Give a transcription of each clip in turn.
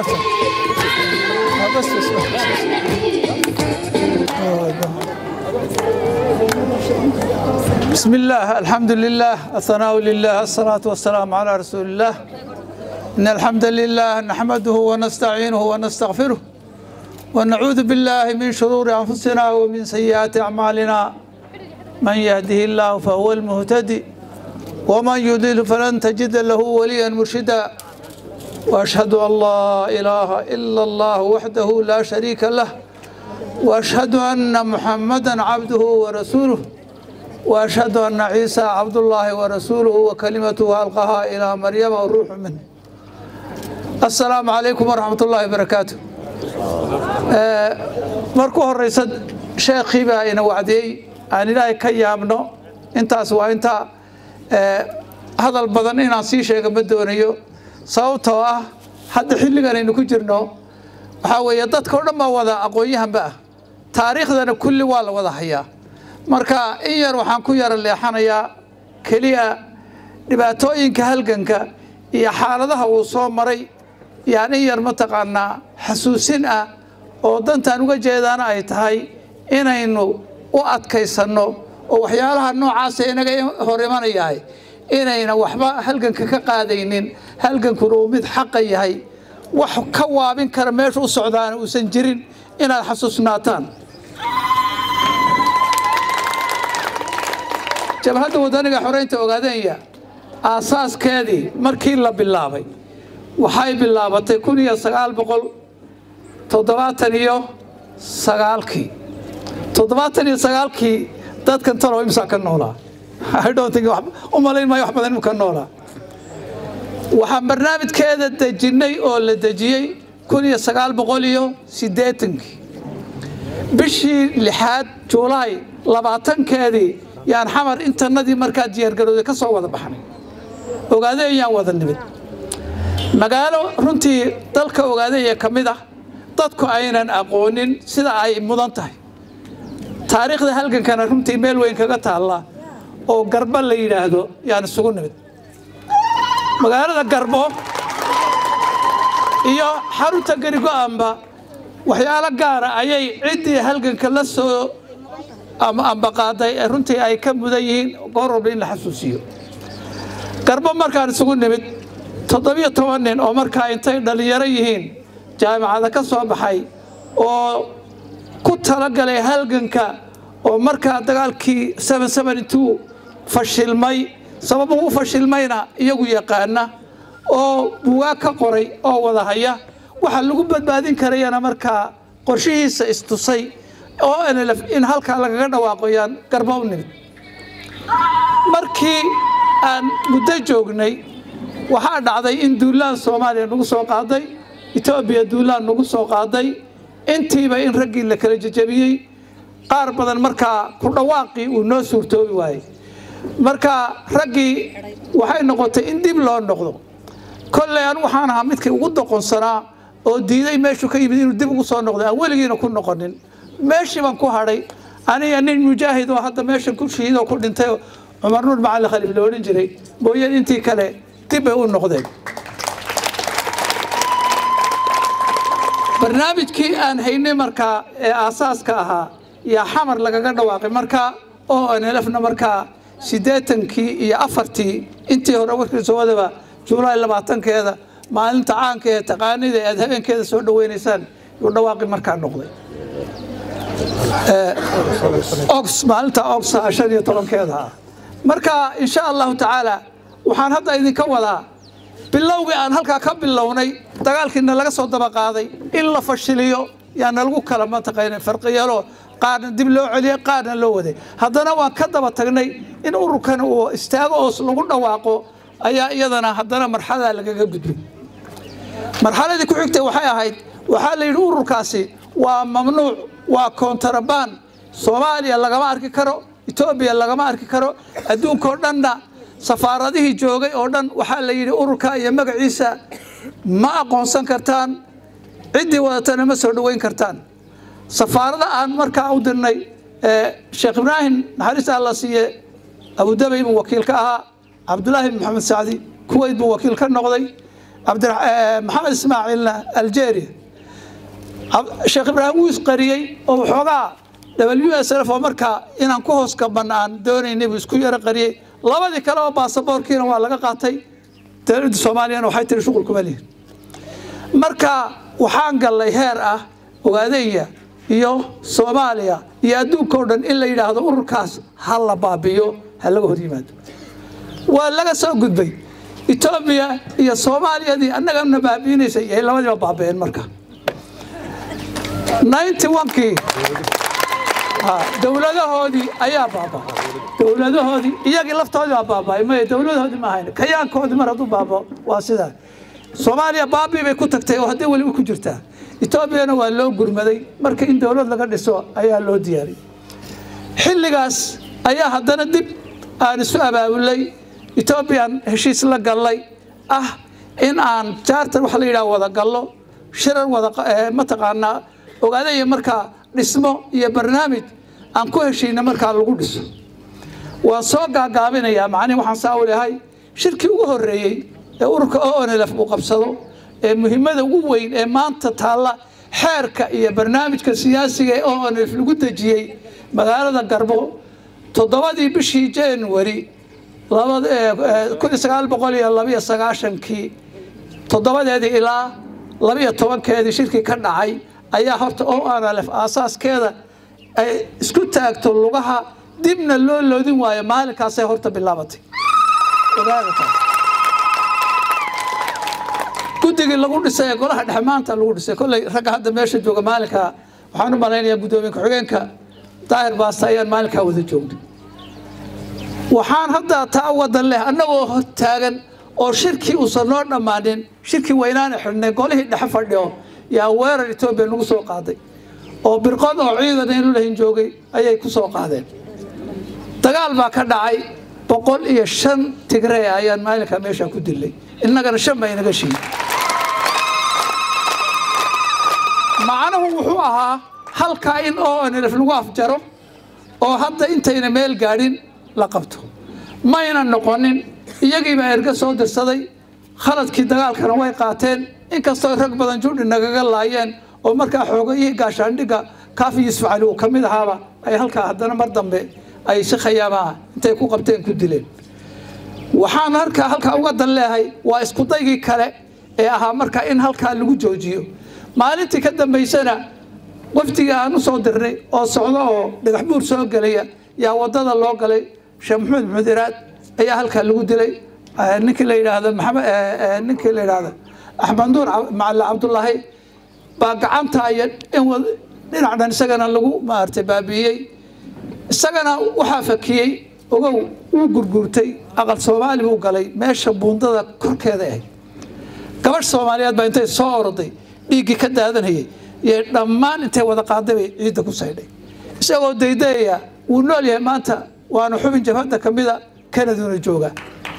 عرفت بس بس بسم الله الحمد لله الثناء لله الصلاة والسلام على رسول الله إن الحمد لله نحمده ونستعينه ونستغفره ونعوذ بالله من شرور أنفسنا ومن سيئات أعمالنا من يهده الله فهو المهتدي ومن يضلل فلن تجد له وليا مرشدا واشهد ان لا اله الا الله وحده لا شريك له واشهد ان محمدا عبده ورسوله واشهد ان عيسى عبد الله ورسوله وكلمته القاها الى مريم والروح منه السلام عليكم ورحمه الله وبركاته markuu horeysa sheekhii baa ina wacdiyey aan ilaahay ka yaabno intaas waa intaa hadal badan inaan sii sheega ma doonayo sababtoo ah hadda xilligan aynu ku jirno waxaa weeye dadka o dhan baa wada aqoon-yahanba ah taariikhdana kulli waa la wada hayaa marka in yar waxaan ku yara leexanayaa keliya dhibaatooyinka halganka iyo xaaladaha uu soo maray yaan in yar mataqaanaa xasuusin ah oo dantaan uga jeedaana ay tahay inaynu u adkaysanno oo waxyaalaha noocaasa inaga hor imanayahay inayna waxba halganka ka qaadaynin halgankuna uu mid xaqa yahay wax ka waabin kara meesha u socdaana uusan jirin inaad xasuusnaataan jabhadda wadaniga xoreynta ogaadeenya aasaaskeedii markii la bilaabay waxay bilaabatay kun iyo sagaal boqol toddobaatan iyo sagaalkii toddobaatan iyo sagaalkii dadkan talow imsaa ka noolaa u malayn maayo wax badan inuu ka noolaa waxaan barnaamijkeeda dejinnay oo la dejiyey kun iyo sagaal boqol iyo siddeetankii bishii lixaad juulaay labaatankeedii yaan xamar intanadii markaa diyaargarooday ka soo wada baxnay ogaadeeyaan wada nimid magaalo runtii dalka ogaadeeya ka mid ah dadku aynan aqoonin sida ay mudan tahay taariikhda halgankana runtii meel weyn kaga taalla oo garbo la yidhaahdo yaan isugu nimid magaalada garbo iyo xarunta garigo-amba waxyaalo gaara ayay ciddii halganka la soo ambaqaaday ee runtii ay ka mudan yihiin goor walba in la xasuusiyo garbo markaan isugu nimid toddobiyo toban nin oo markaa intay dhallinyaro yihiin jaamacada ka soo baxay oo ku talagalay halganka oo markaa dagaalkii fashilmay sababuhu u fashilmayna iyagu yaqaana oo bugaag ka qoray oo wada haya waxaa lagu badbaadin karayana markaa qorshihiisa istusay oo nlf in halkaa lagaga dhawaaqo yaan garba u nimid markii aan muddo joognay waxaa dhacday in duulaan soomaaliya nagu soo qaaday etoobiya duulaan nagu soo qaaday intiiba in raggii la kala jejabiyey qaar badan markaa ku dhawaaqii uu noo suurtoobi waayey marka raggii waxay noqotay in dib loo noqdo kolley anu waxaan ahaa midkii ugu doqonsanaa oo diiday meeshuu ka yimid inuu dib ugu soo noqdo aan weligiina ku noqonin meeshii baan ku hadhay aniga nin mujaahid oo hadda meeshan ku shihiidoo ku dhintay cumar nuur macali khaliif la odhan jiray mooyeen intii kale dib bay u noqdeen barnaamijkii aan haynay markaa ee aasaaska ahaa yaa xamar lagaga dhawaaqay markaa oo nlfna markaa siddeetankii iyo afartii intii hore warkiisa wadaba juulaay labaatankeeda maalinta caanka ee taqaanida aad habeenkeeda soo dhaweynaysaan yuu dhawaaqi markaa noqday ox maalinta oxa shan iyo tobankeeda ah marka insha allahu tacaala waxaan hadda idinka wadaa bilowgii aan halkaa ka bilownay dagaalkiina laga soo daba qaaday in la fashiliyo yaana lagu kala mataqaana farqiyalo qaarna dib loo celiyey qaarna loo waday haddana waan ka daba tagnay in ururkan uu istaago oos lagu dhawaaqo ayaa iyadana haddana marxaladaa lagaga gudbay marxaladii ku xigtay waxay ahayd waxaa la yidhi ururkaasi waa mamnuuc waa koontarabaan soomaaliya lagama arki karo etoobiya lagama arki karo adduunkao dhanna safaaradihii joogay oo dhan waxaa la yidhi ururka iyo magaciisa ma aqoonsan kartaan ciddii wadatana ma soo dhoweyn kartaan safaarada aan markaa u dirnay sheekh ibraahim naxariista alla siiye abudabay buu wakiil ka ahaa cabdulaahi maxamed sacdi kuweyt buu wakiil ka noqday maxamed ismaaciilna algeria sheekh ibraahim wuu isqariyey oo waxoogaa w s f oo markaa inaan ku hoos gabanna aan doonaynay buu isku yaro qariyey labadii kale oo baasaboorkiina waa laga qaatay dowladda soomaaliyana waxay tiri shuqul kuma lihin marka waxaan gallay heer ah ogaadaya iyo soomaaliya iyo adduunka o dhan in la yidhaahdo ururkaas ha la baabiyo ha laga hor yimaado waa laga soo gudbay etoobiya iyo soomaaliyadii annagana baabiinaysay ay labadiiba baaba'een marka ninety onkii dowladahoodii ayaa baaba'ay dowladahoodii iyagii laftoodii baa baaba'ay maya dowladahoodii ma ahayn kayaankoodii mar hadduu baabao waa sidaa soomaaliya baabii bay ku tagtay oo haddii weliba ku jirtaa etoobiyana waa loo gurmaday marka in dowlad laga dhiso ayaa loo diyaariyey xilligaas ayaa haddana dib aan isu abaabulay etoobiyaan heshiis la gallay ah in aan jaartan waxa la yidhaha wada gallo shirar wada mataqaanaa ogaadaya markaa dhismo iyo barnaamij aan ku heshiina markaa lagu dhiso waan soo gaagaabinayaa macnihi waxaan saa u lehay shirkii ugu horreeyey ee ururka onlf uu qabsado ee muhiimada ugu weyn ee maanta taalla xeerka iyo barnaamijka siyaasiga ee onlf lagu dejiyey magaalada garbo toddobadii bishii january kii toddobadeedii ilaa labiyo tobankeedii shirkii ka dhacay ayaa horta onlf aasaaskeeda ay isku taagto lugaha dibna loo loodin waayo maalinkaasay horta bilaabatay guddigii lagu dhisay ee golaha dhexe maanta lagu dhisay kolley ragga hadda meesha jooga maalinka waxaan u malaynayaa guddoomiye ku-xigeenka daahir baasta ayaan maalinkaa wada joognay waxaan hadda taa wadan leh annagoo hor taagan oo shirkii uusan noo dhammaanin shirkii weynaana xidhnay golihii dhexe fadhiyo yaa weerar etoobiya nagu soo qaaday oo birqod oo ciidan inu lahin joogay ayay ku soo qaadeen dagaal baa ka dhacay boqol iyo shan tigree ayaan maalinkaa meeshaa ku dilay innagana shan baa inaga shiiy macnuhu wuxuu ahaa halkaa in onlf lagu afjaro oo hadda intayna meel gaadhin la qabto mayna noqonin iyagiibaa erga soo dirsaday khaladkii dagaalkana way qaateen inkastoo rag badan judhi nagaga laayeen oo markaa xoogayihii gaashaandhigga kaafi yuusuf cali uu ka mid ahaaba ay halkaa haddana mar dambe ay si khayaamaa intay ku qabteen ku dileen waxaan harkaa halkaa uga dan leehay waa iskudaygii kale ee ahaa markaa in halkaa lagu joojiyo maalintii ka dambaysana wafdigii aan u soo dirnay oo socdo oo dhagax buur soo gelaya yaa wadada loo galay sheekh maxamed maxamed iraad ayaa halkaa lagu dilay ninkii la yidhaahdo maxamed ninkii la yidhaahdo axmed nuur macalla cabdullaahi baa gacanta iyo in dhinac dhan isagana lagu maaragtay baabi'iyey isagana waxaa fakiyey ogow wuu gurguurtay aqal soomaali buu galay meesha buundada korkeeda ahayd gabadh soomaaliyeed baa intay soo oroday dhiiggii ka daadanayay iyo dhammaan intay wada qaaday bay ciidda ku saydhay isagoo daydayaya wuu nool yahay maanta waana xubin jabhadda ka mida kanaduna joogaa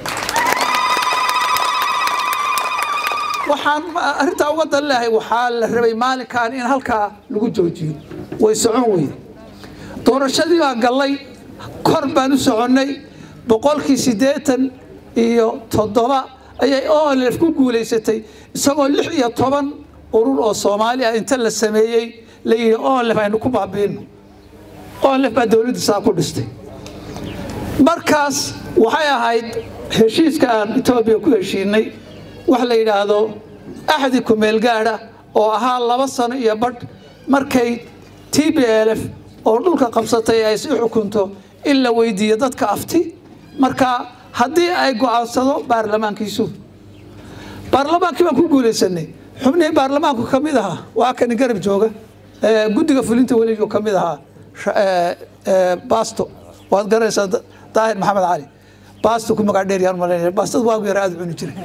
waxaan arrintaa uga dan lehay waxaa la rabay maalinkan in halkaa lagu joojiyo way socon weyde doorashadii baan gallay kor baan u soconnay boqolkii siddeetan iyo toddoba ayay onlf ku guulaysatay isagoo lix iyo toban urur oo soomaali ah inta la sameeyey la yidhi onlf aynu ku baabiino onlf baa dowladda saa ku dhistay markaas waxay ahayd heshiiska aan etoobiya ku heshiinay wax la yidhaahdo axdi kumeel gaadha oo ahaa laba sano iyo badh markay t b lf oo dhulka qabsatay ay si xukunto in la weydiiyo dadka afti marka haddii ay go-aansado baarlamaankiisu baarlamaankii baan ku guulaysanay xubnihii baarlamaanku ka mid ahaa waa kani garab jooga guddiga fulinta weligo ka mid ahaa basto waad garanaysaa daahir maxamed cali basto ku magac dheer yaan malaynaya baastada waagu yara aad cuni jiray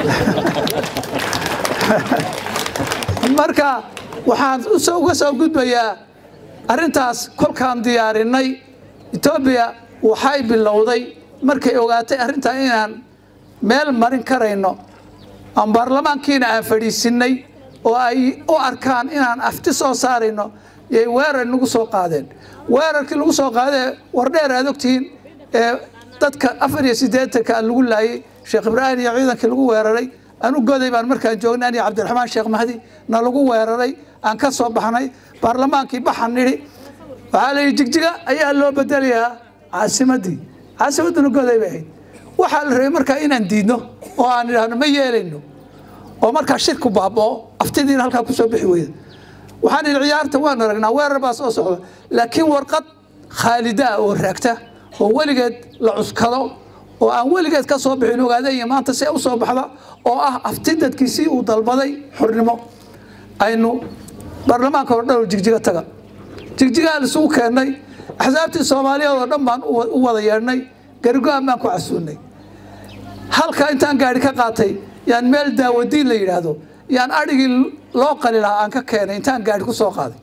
marka waxaan uga soo gudbayaa arrintaas kolkaan diyaarinay etoobiya waxay bilowday markay ogaatay arrintaa inaan meel marin karayno aan baarlamaankiina aan fadhiisinay oo ay u arkaan inaan afti soo saarayno yay weerar nagu soo qaadeen weerarkii lagu soo qaadee wardheer aad ogtihiin ee dadka afar iyo siddeetanka lagu laayay sheekh ibraahim iyo ciidankii lagu weeraray anu goday baan markaan joognay aniga cabdiraxmaan sheekh mahdi na lagu weeraray aan ka soo baxnay baarlamaankii baxan nidhi waxaa la yidhi jigjiga ayaa loo bedelayaa caasimaddii caasimadduna goday bay ahayd waxaa la rabay markaa inaan diidno oo aan idhaahno ma yeelayno oo markaa shirku baaboo aftidiina halkaa kusoo bixi weyda waxaan idhi ciyaarta waan aragnaa weerar baa soo socda laakiin warqad khaalida ah oo raagta oo weligeed la cuskado oo aan weligeed ka soo bixin ogaadaya maanta see u soo baxda oo ah afti dadkiisii uu dalbaday xornimo aynu baarlamaanka oo dhan oo jigjiga taga jigjigaan isugu keennay axsaabtii soomaaliyeed oo dhan baan u wada yeedhnay gargo-aan baan ku casuunnay halka intaan gaari ka qaatay yaan meel daawadiin la yidhaahdo yaan adhigii loo qali lahaa aan ka keenay intaan gaari ku soo qaaday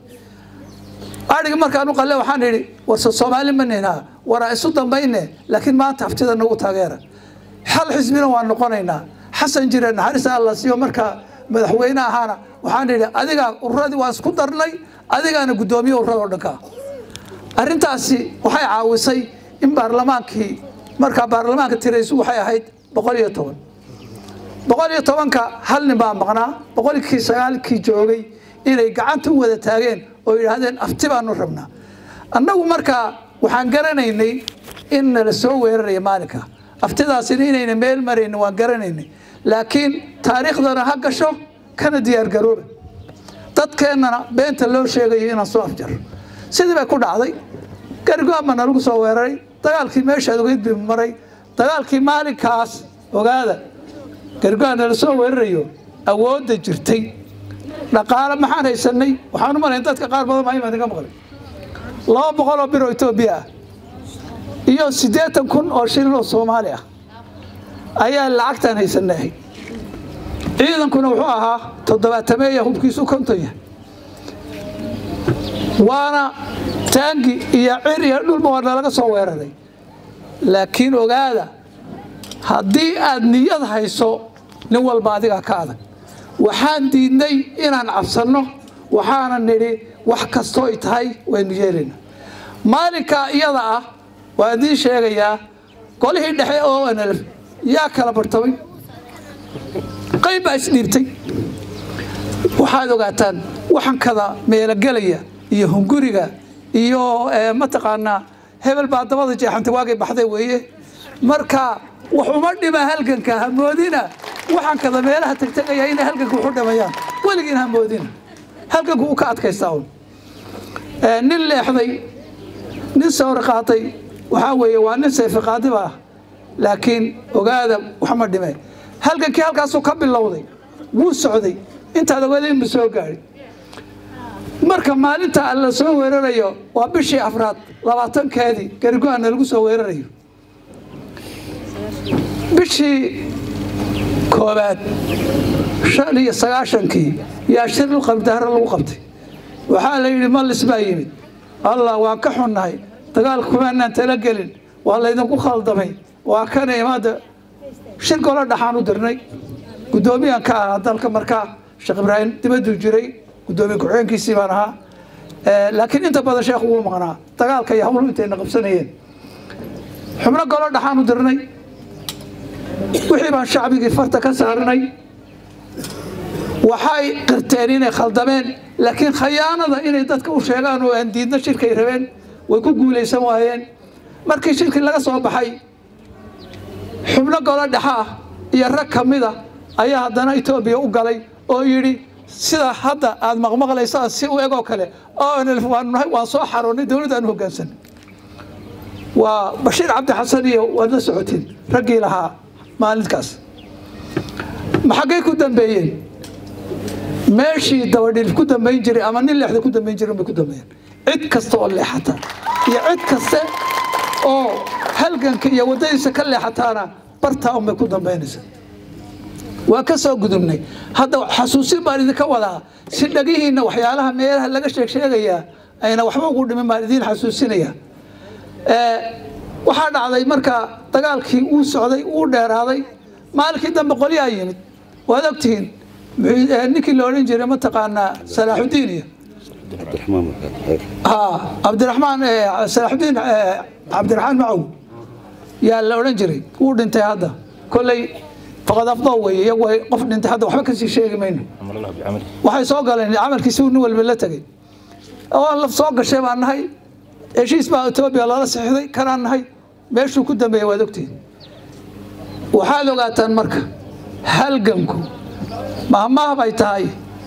adhigi markaan u qalle waxaan idhi warse soomaali ma nihnaa waraa isu dambayne laakiin maanta haftida nagu taageera xal xisbina waan noqonaynaa xasan jire naxariista alla siiyo markaa madaxweyne ahaana waxaan idhi adigaa ururadii waan isku darnay adigaana guddoomiye ururada oo dhanka arrintaasi waxay caawisay in baarlamaankii markaa baarlamaanka tiraysu waxay ahayd boqol iyo toban boqol iyo tobanka hal nin baa maqnaa boqolkii sagaalkii joogay inay gacanta u wada taageen oo yidhaahdeen afti baanu rabnaa annagu markaa waxaan garanaynay in nala soo weeraraya maalinka aftidaasina inayna meel maraynin waan garanaynay laakiin taariikhdana ha gasho kana diyaargarooba dadkeennana beenta loo sheegayo inaan soo afjaro sidii bay ku dhacday gargoama nalagu soo weeraray dagaalkii meeshaad ogeyd bi maray dagaalkii maalinkaas ogaada gargoa nala soo weerarayo awoodda jirtay dhaqaale maxaan haysanay waxaan u malayn dadka qaar badan baa imaan iga maqlay laba boqol oo bir oo etoobiya ah iyo siddeetan kun oo shilin oo soomaali ah ayaa lacagtaan haysanay ciidankuna wuxuu ahaa toddobaatameeya hubkiisu konton yahay waana taangi iyo cir iyo dhulba waa nalaga soo weeraray laakiin ogaada haddii aad niyad hayso nin walba adigaa ka adag waxaan diidnay inaan cabsanno waxaana nidhi wax kastoo ay tahay waynu yeelayna maalinkaa iyada ah waa idiin sheegayaa golihii dhexe oo nlf yaa kala bartamay qayb baa isdhiibtay waxaad ogaataan waxankada meelogelaya iyo hunguriga iyo mataqaanaa hebel baa dabada jeexantay waagay baxday weeye marka wax uma dhima halganka hamoodina waxankada meelaha tegtegaya inay halganka waxu dhimayaan weligiin hamoodina halganku uu ka adkaystaa un nin leexday nin sawri qaatay waxaa weeye waa nin sayfi qaadiba ah laakiin ogaada waxma dhime halgankii halkaasuu ka bilowday wuu socday intaad ogaadayn bu soo gaadhay marka maalinta la soo weerarayo waa bishii afraad labaatankeedii gargo-ana lagu soo weerarayo bishii koobaad shan iyo sagaashankii yaa shiril qabdahro lagu qabtay waxaa la yidhi mallis baa yimid allah waan ka xunnahay dagaalka kumaanaan talagelin waa laydinku khaldamay waa kana imaada shir golo dhaxaan u dirnay guddoomiyan ka ahaa dalka markaa sheekh ibraahim dibaduu jiray guddoomiye ku-xigeenkiisii baan ahaa laakiin inta badan sheekhu wuu maqnaa dagaalka iyo hawlu intayna qabsanayeen xubno golo dhaxaan u dirnay wixii baan shacbigii farta ka saarnay waxay qirteen inay khaldameen laakiin khayaanada inay dadka u sheegaan oo aan diidna shirkay rabeen way ku guulaysan waayeen markii shirkii laga soo baxay xubno golo dhexa ah iyo rag ka mida ayaa haddana etoobiya u galay oo yidhi sida hadda aad maqmaqlaysaan si u egoo kale onlf waanu nahay waan soo xaroonnay dowladdaanu hoggaansan waa bashiir cabdi xasan iyo waad la socotiin raggii lahaa maalinkaas ma xaggay ku dambeeyeen meeshii dabadhilif ku dambayn jiray ama nin leexda ku dambayn jiray bay ku dambeeyeen cid kasta oo leexata iyo cid kaste oo halganka iyo waddadiisa ka leexataana bartaa unbay ku dambaynaysa waa ka soo gudubnay hadda xasuusin baan idinka wadaa si dhagihiinna waxyaalaha meelaha laga sheeg sheegayaa ayna waxba ugu dhimin baan idiin xasuusinaya waxaa dhacday markaa dagaalkii uu socday uu dheeraaday maalinkii dambe qolyaa yimid waad ogtihiin ninkii la odhan jiray mataqaanaa salaaxudiin iyo cabdiraxmaan salaaxudiin cabdiraxmaan macow yaa la odhan jiray wuu dhintay hadda kolley faqad afdoo weeye iyagu way qof dhintay hadda waxba kasii sheegi mayno waxay soo galeen camalkiisi nin walba la tegey oo laf soo gashay baan nahay heshiis baa etoobiya lala sixday kanaan nahay meeshuu ku dambeeyey waad ogtihin waxaad ogaataan marka halganku mahmaah bay tahay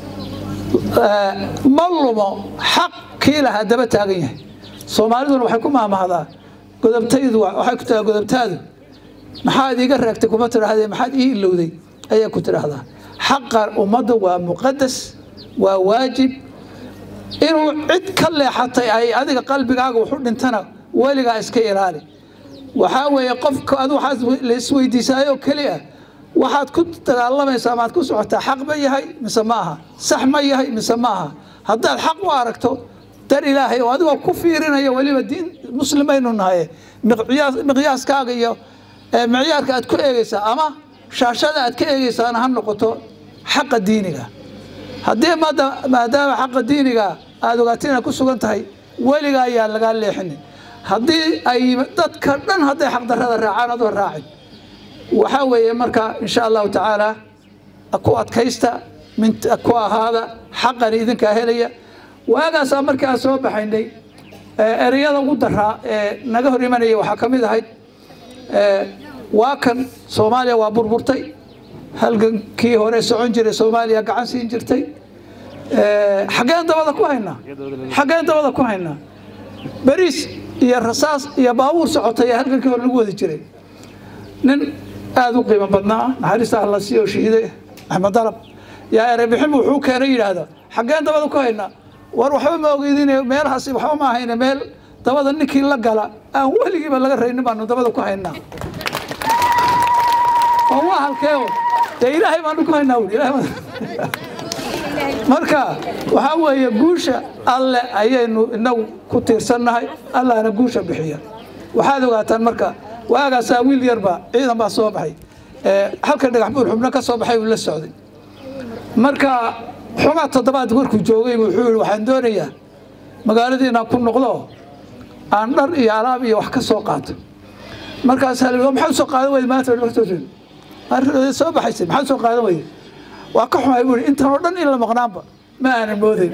ma lumo xaq kii lahaa daba taagan yahay soomaaliduna waxay ku mahmahdaa godobtaydu waxay ku tiraa godobtaadu maxaad iiga reegtay kuma tidhaahdee maxaad ii ilowday ayay ku tidhaahdaa xaqa ummadda waa muqadas waa waajib inuu cid ka leexatay ay adiga qalbigaaga waxu dhintana weligaa iska ilaali waxaa weeye qofka adu waxaad la isweydiisaayoo keliya waxaad ku dagaalamaysaa maad ku socotaa xaq ma yahay mise ma aha sax ma yahay mise ma aha haddaad xaq u aragto dar ilaahay oo adigoo ku fiirinaya weliba diin muslimaynu nahaye miqyaaskaaga iyo micyaarka aad ku eegaysaa ama shaashada aad ka eegaysaana ha noqoto xaqa diiniga haddii maadaama xaqa diiniga aad ogaato inaad ku sugan tahay weliga ayaa lagaa leexinin haddii ay dadka dhan hadday xaqdarrada raacaan adoo raacin waxaa weeye marka insha allahu tacaala ku adkaysta ku ahaada xaqani idinkaa helaya waagaasaa markii aan soo baxaynay ereyada ugu daraa ee naga hor imanaya waxaa ka mid ahayd waa kan soomaaliya waa burburtay halgankii hore socon jiray soomaaliya gacan siin jirtay xaggeen dabada ku haynaa xaggeen dabada ku haynaa beriis iyo rasaas iyo baabuur socotay ee halgankii hore lagu wadi jiray nin aada u qiimo badnaa naxariista alla siiyo shahiiday axmed dalab yaa erebixin wuxuu keenay yidhaahda xaggeen dabada ku haynaa war waxba ma ogeydin meelahaasi waxba ma ahayne meel dabada ninkii la gala aan weligiiba laga raynin baanu dabada ku haynaa oo waa halkeeo dee ilaahay baanu ku haynaa wuli marka waxaa weeye guusha alle ayaynu inagu ku tiirsannahay allahna guusha bixiya waxaad ogaataan marka waagaasaa wiil yarba ciidan baa soo baxay halka dhagax buur xubno ka soo baxay uu la socday marka xogaa toddobaad markuu joogay wuxuu yihi waxaan doonayaa magaaladii inaan ku noqdo aan dhar iyo alaab iyo wax ka soo qaato markaasaa la maxaa soo qaadan weyda maanta soo baxaysay maxaa soo qaadan weyda waa ka xumay buu intan oo dhan in la maqnaanba ma aanan moodayn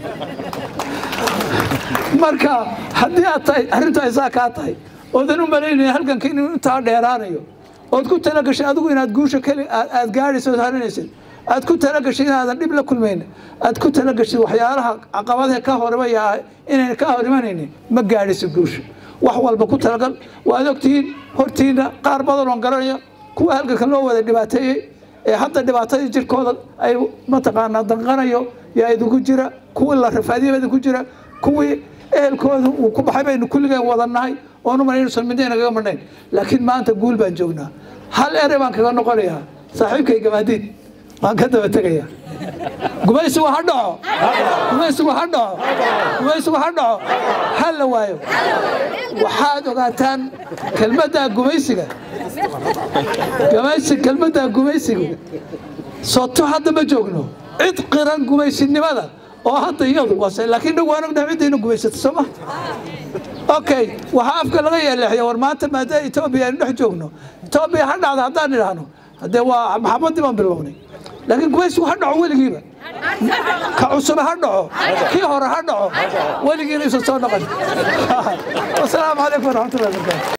marka haddii aad tahay arrintu ay saa kaa tahay oodan u malaynaya halganka inuu intaa dheeraanayo ood ku talagashay adigu inaad guusha keli aad gaadhayso ood harinaysid aad ku talagashay inaadan dhib la kulmayn aad ku talagashid waxyaalaha caqabadaha ka horimaya inayna ka hor imanaynin ma gaadhayso guusha wax walba ku talagal waad ogtihiin hortiina qaar badan oon garanaya kuwa halganka loo wada dhibaateeyey ee hadda dhibaatadii jirkooda ay mataqaanaa danqanayo yaa idinku jira kuwii la rafaadiyaba idinku jira kuwii ehelkooda uu ku baxay baynu kulligeen wadannahay oonu mana inuusan midna nagaga marnayn laakiin maanta guul baan joognaa hal ere baan kaga noqonayaa saaxiibkay gamaadiid waan ka daba tegaya gumaysigu ha dhaco gumaysigu ha dhaco gumaysigu ha dhaco ha la waayo waxaad ogaataan kelmadda gumaysiga gumaysi kelmadda gumaysigu soto hadda ma joogno cid qiran gumaysinimada oo hadda iyadu wase laakiin dhag waan ognahay ciddayna gumaysato soo ma okay waxaa afka laga yeeleexya war maanta maadaama etoobiya aynu dhex joogno etoobiya ha dhacda haddaan idhaahno haddee waa maxamadii baan bilownay laakiin gumaysigu ha dhaco weligiiba ka cusube ha dhaco kii hore ha dhaco weligiina isu soo noqon wasalaamu calaykum waraxmatullahi wabarakatu